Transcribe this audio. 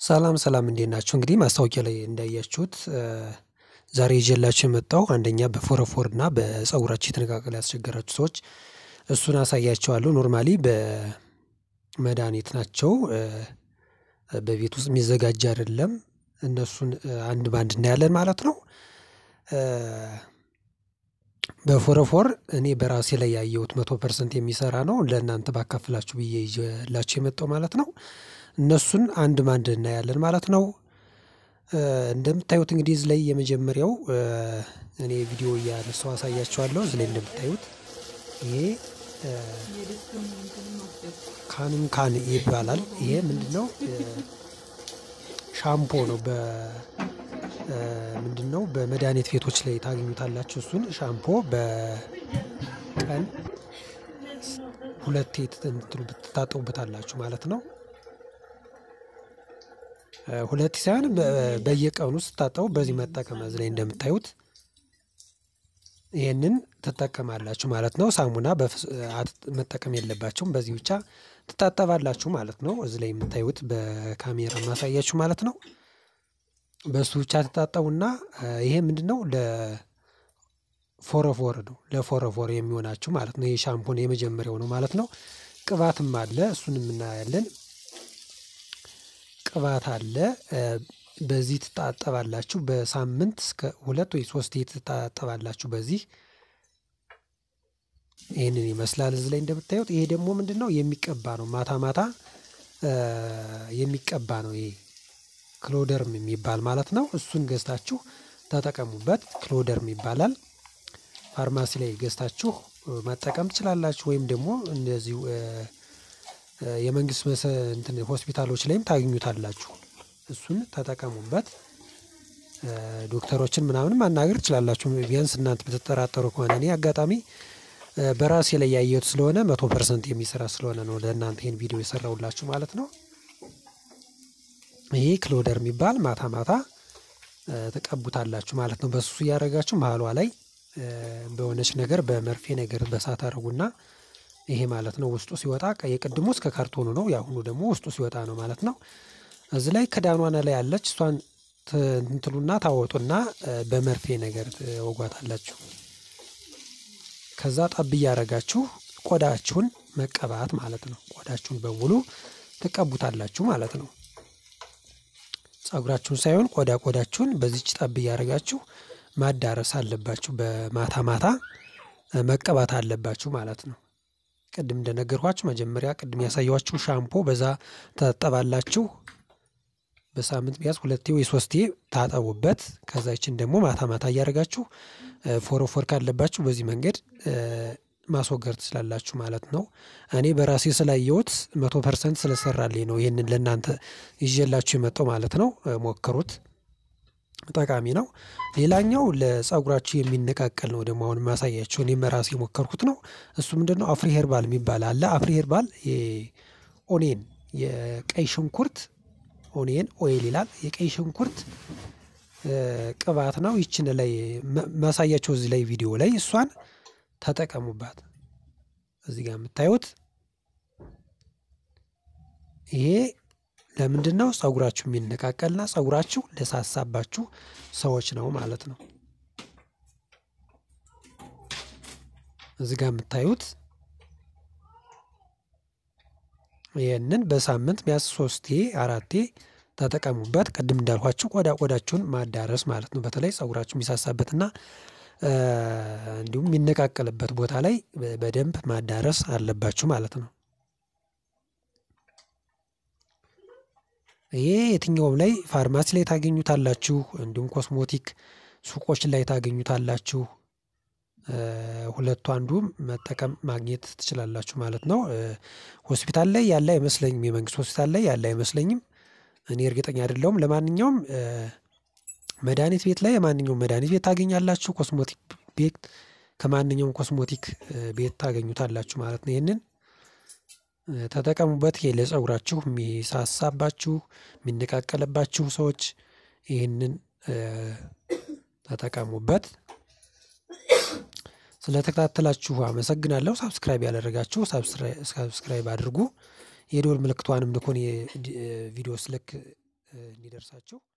ሰላም ሰላም እንዴት ናችሁ? እንግዲህ ማስታወቂያ ላይ እንዳያችሁት ዛሬ ይዤላችሁ የመጣው አንደኛ በፎረፎር እና በፀጉራችሁ የተነቃቀለ ያስቸገራችሁ ሰዎች እሱን አሳያችኋለሁ። ኖርማሊ በመድኃኒት ናቸው። በቤት ውስጥ የሚዘጋጅ አይደለም። እነሱን አንድ በአንድ እናያለን ማለት ነው። በፎረፎር እኔ በራሴ ላይ ያየሁት መቶ ፐርሰንት የሚሰራ ነው። ለእናንተ ባካፍላችሁ ብዬ ይዤላችሁ የመጣው ማለት ነው። እነሱን አንድ በአንድ እናያለን ማለት ነው። እንደምታዩት እንግዲህ እዚህ ላይ የመጀመሪያው እኔ ቪዲዮ እያነሳው አሳያችኋለሁ። እዚህ ላይ እንደምታዩት ይሄ ካንም ካን ይባላል። ይሄ ምንድነው? ሻምፖ ነው። በ ምንድነው በመድኃኒት ቤቶች ላይ ታገኙታላችሁ። እሱን ሻምፖ በቀን ሁለቴ ትታጠቡበታላችሁ ማለት ነው። ሁለት ሳይሆን በየቀኑ ስታጠቡ በዚህ መጠቀም እዚህ ላይ እንደምታዩት ይህንን ትጠቀማላችሁ ማለት ነው። ሳሙና መጠቀም የለባችሁም። በዚህ ብቻ ትታጠባላችሁ ማለት ነው። እዚህ ላይ የምታዩት በካሜራ ማሳያችሁ ማለት ነው። በሱ ብቻ ትታጠቡና ይሄ ምንድነው ለፎረፎር ነው። ለፎረፎር የሚሆናችሁ ማለት ነው። ይሄ ሻምፖን የመጀመሪያው ነው ማለት ነው። ቅባትም አለ። እሱንም እናያለን። ቅባት አለ። በዚህ ትታጠባላችሁ። በሳምንት እስከ ሁለት ወይ ሶስት ትታጠባላችሁ። በዚህ ይህንን ይመስላል እዚህ ላይ እንደምታዩት። ይሄ ደግሞ ምንድን ነው የሚቀባ ነው። ማታ ማታ የሚቀባ ነው። ይሄ ክሎደርም የሚባል ማለት ነው። እሱን ገዝታችሁ ተጠቀሙበት። ክሎደርም ይባላል። ፋርማሲ ላይ ገዝታችሁ መጠቀም ትችላላችሁ። ወይም ደግሞ እንደዚሁ የመንግስት እንትን ሆስፒታሎች ላይም ታገኙታላችሁ። እሱን ተጠቀሙበት። ዶክተሮችን ምናምን ማናገር ትችላላችሁ። ቢያንስ እናንተ ብትጠራጠሩ ከሆነ እኔ አጋጣሚ በራሴ ላይ ያየሁት ስለሆነ መቶ ፐርሰንት የሚሰራ ስለሆነ ነው ለእናንተ ይህን ቪዲዮ የሰራሁላችሁ ማለት ነው። ይሄ ክሎደር የሚባል ማታ ማታ ተቀቡታላችሁ ማለት ነው። በሱ እያደረጋችሁ መሀሏ ላይ በሆነች ነገር በመርፌ ነገር በሳት አድርጉና ይሄ ማለት ነው ውስጡ ሲወጣ የቅድሙ እስከ ካርቶኑ ነው። የአሁኑ ደግሞ ውስጡ ሲወጣ ነው ማለት ነው። እዚህ ላይ ክዳኗና ላይ ያለች እሷን እንትሉና ታወጡና በመርፌ ነገር ወጓታላችሁ። ከዛ ጠብ እያደረጋችሁ ቆዳችሁን መቀባት ማለት ነው። ቆዳችሁን በሙሉ ትቀቡታላችሁ ማለት ነው። ፀጉራችሁን ሳይሆን ቆዳ ቆዳችሁን በዚች ጠብ እያደረጋችሁ ማዳረስ አለባችሁ። በማታ ማታ መቀባት አለባችሁ ማለት ነው። ቅድም እንደነገርኳችሁ መጀመሪያ ቅድም ያሳየኋችሁ ሻምፖ በዛ ታጠባላችሁ። በሳምንት ቢያንስ ሁለቴ ወይ ሶስቴ ታጠቡበት። ከዛ ይችን ደግሞ ማታ ማታ እያደረጋችሁ ፎረፎር ካለባችሁ በዚህ መንገድ ማስወገድ ትችላላችሁ ማለት ነው። እኔ በራሴ ስላየሁት መቶ ፐርሰንት ስለሰራልኝ ነው ይህንን ለእናንተ ይዤላችሁ የመጣው ማለት ነው። ሞክሩት፣ ጠቃሚ ነው። ሌላኛው ለፀጉራችሁ የሚነቃቀል ነው ደግሞ አሁን ማሳያችሁ እኔ በራሴ የሞከርኩት ነው። እሱ ምንድን ነው አፍሪ ሄርባል የሚባል አለ። አፍሪ ሄርባል ኦኔን የቀይ ሽንኩርት ኦኔን ኦይል ይላል። የቀይ ሽንኩርት ቅባት ነው። ይችን ላይ ማሳያቸው እዚህ ላይ ቪዲዮ ላይ እሷን ተጠቀሙባት። እዚህ ጋር የምታዩት ይሄ ለምንድን ነው ፀጉራችሁ የሚነቃቀልና ፀጉራችሁ ለሳሳባችሁ ሰዎች ነው ማለት ነው። እዚህ ጋር የምታዩት ይህንን በሳምንት ቢያንስ ሶስቴ አራቴ ተጠቀሙበት። ቅድም እንዳልኳችሁ ቆዳ ቆዳችሁን ማዳረስ ማለት ነው። በተለይ ፀጉራችሁ የሚሳሳበትና እንዲሁም የሚነቃቀልበት ቦታ ላይ በደንብ ማዳረስ አለባችሁ ማለት ነው። ይሄ የትኛውም ላይ ፋርማሲ ላይ ታገኙታላችሁ፣ እንዲሁም ኮስሞቲክ ሱቆች ላይ ታገኙታላችሁ። ሁለቱ አንዱ መጠቀም ማግኘት ትችላላችሁ ማለት ነው። ሆስፒታል ላይ ያለ አይመስለኝም። የመንግስት ሆስፒታል ላይ ያለ አይመስለኝም። እኔ እርግጠኛ አይደለሁም። ለማንኛውም መድኃኒት ቤት ላይ የማንኛውም መድኃኒት ቤት ታገኛላችሁ። ኮስሞቲክ ቤት ከማንኛውም ኮስሞቲክ ቤት ታገኙታላችሁ ማለት ነው። ይህንን ተጠቀሙበት። ይሄ ለፀጉራችሁ የሚሳሳባችሁ የሚነቃቀልባችሁ ሰዎች ይህንን ተጠቀሙበት። ስለተከታተላችሁ አመሰግናለሁ። ሳብስክራይብ ያደረጋችሁ ሳብስክራይብ አድርጉ። የደወል ምልክቷንም ልኮን የቪዲዮ ስልክ እንዲደርሳችሁ